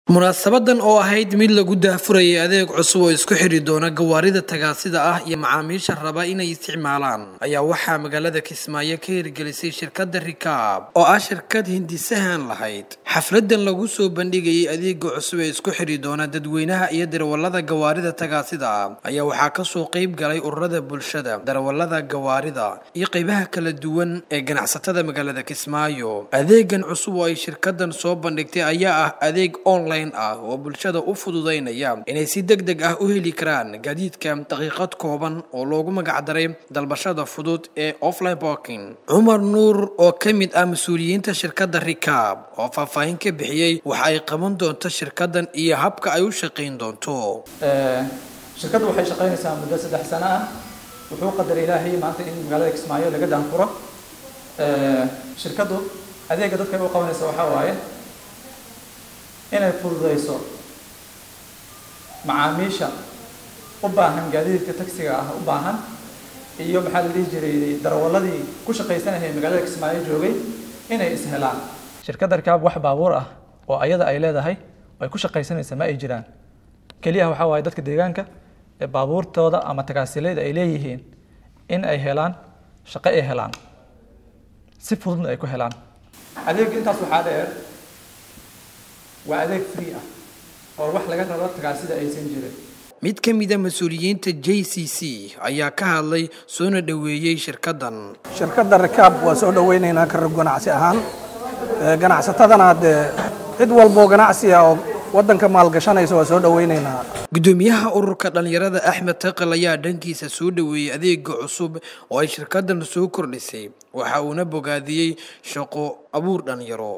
munaasabadan oo ahayd mid lagu daahfurayay adeeg cusub oo isku xidhi doona gawaarida tagaasida ah iyo macaamiisha raba inay isticmaalaan ayaa waxaa magaalada kismaayo ka hirgelisay shirkadda rikaab oo ah shirkad hindisahan lahayd xafladan lagu soo bandhigayay adeega cusub ee isku xidhi doona dadweynaha iyo darawalada gawaarida tagaasida ah ayaa waxaa kasoo qeyb galay ururada bulshada darawalada gawaarida iyo qeybaha kala duwan ee ganacsatada magaalada kismaayo adeegan cusub oo ay shirkadan soo bandhigtay ayaa ah adeeg online ah oo bulshada u fududaynaya inay si deg deg ah u heli karaan gaadiidka daqiiqad kooban oo loogu magacdaray dalbashada fudud ee offline barking cumar nuur oo ka mid ah mas-uuliyiinta shirkadda rikaab oo faahfaahin ka bixiyey waxa ay qaban doonto shirkadan iyo habka ay u shaqayn doonto shirkaddu waxay shaqaynaysaa muddo saddex sano ah wuxuu qadaray ilaahay maanta in magaalada kismaayo laga daanfuro shirkaddu adeega dadka u qabanaysa waxaa waaye inay fududeyso macaamiisha u baahan gaadiidka taksiga ah u baahan iyo maxaa la dhihi jiray darawaladii ku shaqaysanayay magaalada kismaayo joogay inay ishelaan shirkadda rikaab wax baabuur ah oo ayada ay leedahay ay ku shaqaysanaysa ma ay jiraan keliya waxaa waaye dadka deegaanka ee baabuurtooda ama tagaasileeda ay leeyihiin in ay helaan shaqo ay helaan si fududna ay ku helaan adeega intaas waxaa dheer waa adeeg free ah oo wax laga rabo tagaasida aysan jirin mid ka mida mas-uuliyiinta j c c ayaa ka hadlay soona dhoweeyey shirkaddan shirkadda rikaab waa soo dhoweynaynaa ka rag ganacsi ahaan ganacsatadana dee cid walboo ganacsi ah oo waddanka maalgashanaysa waa soo dhoweynaynaa gudoomiyaha ururka dhallinyarada axmed taqal ayaa dhankiisa soo dhoweeyey adeega cusub oo ay shirkaddan soo kordhisay waxa uuna bogaadiyey shaqo abuur dhallinyaro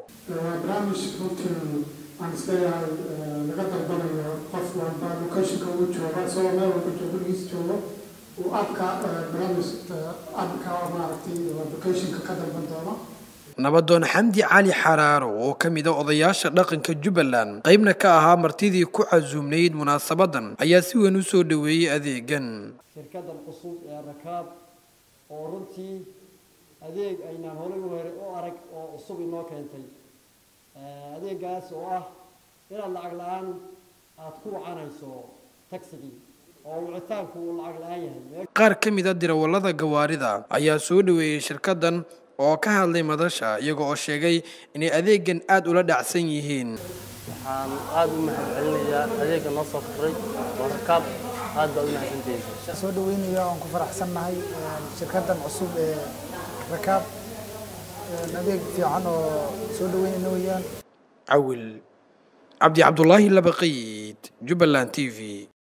aan isleeyahay laga dalbanayo qof walba locationka uu joogo isagoo meel walba joogo gurigiis joogo uu abka barnaamij abka maaragtay locationka ka dalban doono nabadoon xamdi cali xaraaro oo ka mid a odayaasha dhaqanka jubbaland qaybna ka ahaa martidii ku casuumnayd munaasabadan ayaa si weyn u soo dhoweeyey adeegan shirkadan cusub ee rakaab oo runtii adeeg aynaan horay u hore u arag oo cusub inoo keentay adeegaas oo ah inaad lacag la-aan aada ku wacanayso tagsigii oo wicitaanku uu lacag la-aan yahay qaar ka mid a dirawallada gawaarida ayaa soo dhoweeyey shirkaddan oo ka hadlay madasha iyaga oo sheegay inay adeegan aada ula dhacsan yihiin waxaan aada u mahad celinayaa adeega noo soo koray oo rakaab aad baa u mahadsantihiin soo dhaweynaya oon ku faraxsannahay shirkaddan cusub ee rakaab adeeg fiican oo soo dhaweynayna weeyaan cawil cabdi cabdulaahi labaqiid jubbaland t v